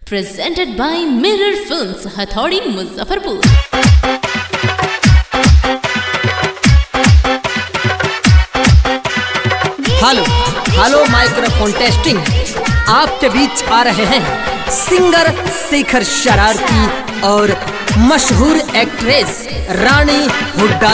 presented by Mirror Films, Hathaude, Muzaffarpur. Hello hello microphone testing आपके बीच आ रहे हैं सिंगर शेखर शरारती और मशहूर एक्ट्रेस रानी हुड्डा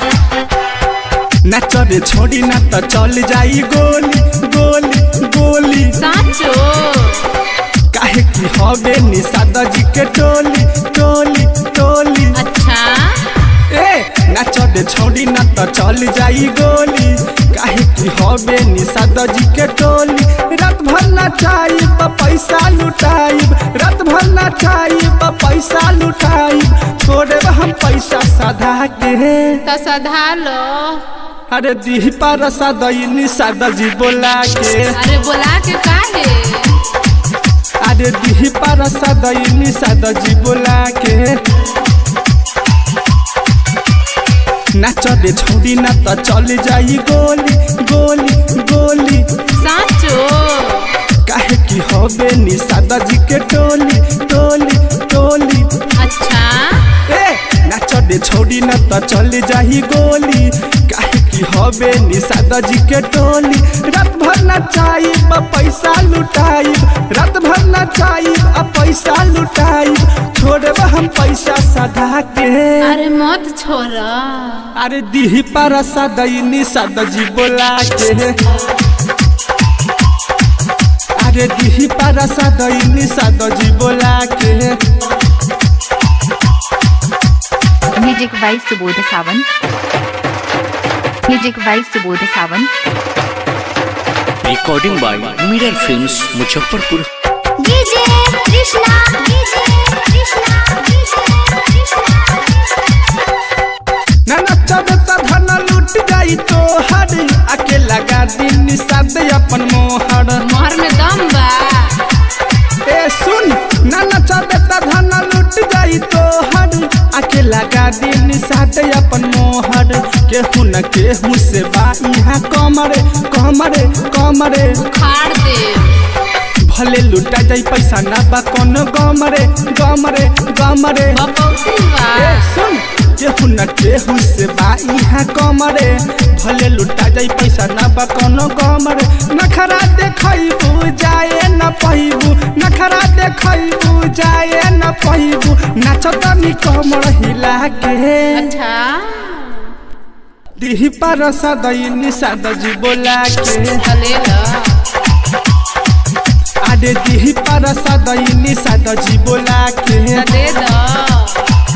नचबे छोड़ी न त चल जाई गोली गोली गोली साचो काहे की हवे निषाद जी के टोली टोली टोली अच्छा ए नचबे छोड़ी न त चल जाई गोली काहे की हवे निषाद जी के टोली रात भर नचाई प पैसा लुटाई रात भर नचाई प पैसा लुटाई छोड़े हम पैसा सधा के तो सधा लो अरे दी पर सदई निषाद जी बोला के अरे बोला के काहे अरे दी पर सदई निषाद जी बोला के नाच दे छोड़ी ना त चल जाई गोली गोली गोली साचो काहे की हवे निषाद जी के टोली टोली टोली अच्छा ए नाच दे छोड़ी ना त चल जाई गोली काहे की हवे निषाद जी के टोली रात भर नचाई प पैसा लुटाई रात भर नचाई आ पैसा लुटाई छोड़ब हम पैसा सधा के अरे मत छोड़ा अरे दीही पर सदई निषाद जी बोला के अरे दीही पर सदई निषाद जी बोला के music wise Subodh Sawan music wise Subodh Sawan recording by Mirror Films Muzaffarpur DJ Krishna DJ Krishna DJ ना नचब त धन लूट जाई तो हर आके लगा दी निषाद अपन मोहर मोहर में दम बा ए सुन ना नचब त धन लूट जाई तो हर आके लगा दी निषाद अपन मोहर केहू न केहू से बा यहाँ कमरे कमरे कमरे खाड़ दे भले लुटा जाई पैसा ना बा कोनो गमरे गमरे गमरे बपौती बा ए सुन केहू न केहू से बा यहाँ कमरे भले लुटा जाई पैसा ना बा कोनो गमरे नखरा देखैबू जाए न पहिबू नखरा देखैबू जाए न पहिबू नाच तनी कमर हिला के अच्छा दिही पर सदई निषाद जी बोला के चले लो आडे दिही पर सदई निषाद जी बोला के तो दे दो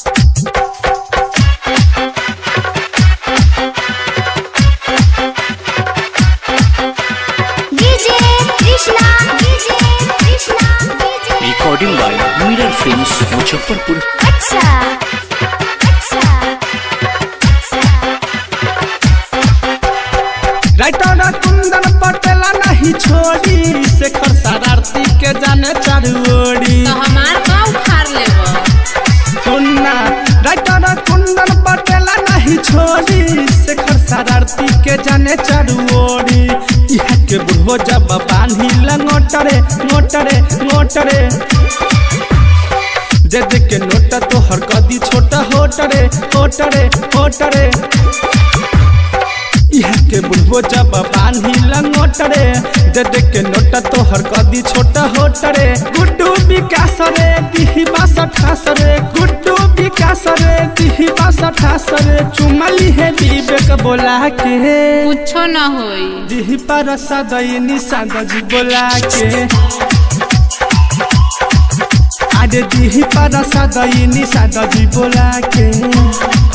DJ Krishna DJ Krishna DJ recording by Mirror Films Muzaffarpur अच्छा अच्छा राइटर कुंदन पटेला नहीं छोड़ी शेखर शरारती के जाने चारुओड़ी तो हमार का उखाड़ लेबो सुनना राइटर कुंदन पटेला नहीं छोड़ी शेखर शरारती के जाने चारुओड़ी यहाँ के बुढ़ो जब बांधी लंगोटरे मोटरे मोटरे जे जे के नोट तो हर कदी छोटा होटरे होटरे होटरे यहाँ के बुढ़बो जब बांधी लंगोटरे दे दे के नोट तो हर कदी छोटा होटरे गुड्डू विकास रे दिही बास ठास रे गुड्डू विकास रे दिही बास ठास रे चुमली है विवेक बोला के कुछो न होई दिही पर सदई निषाद जी बोला के आडे दिही पर सदई निषाद जी बोला के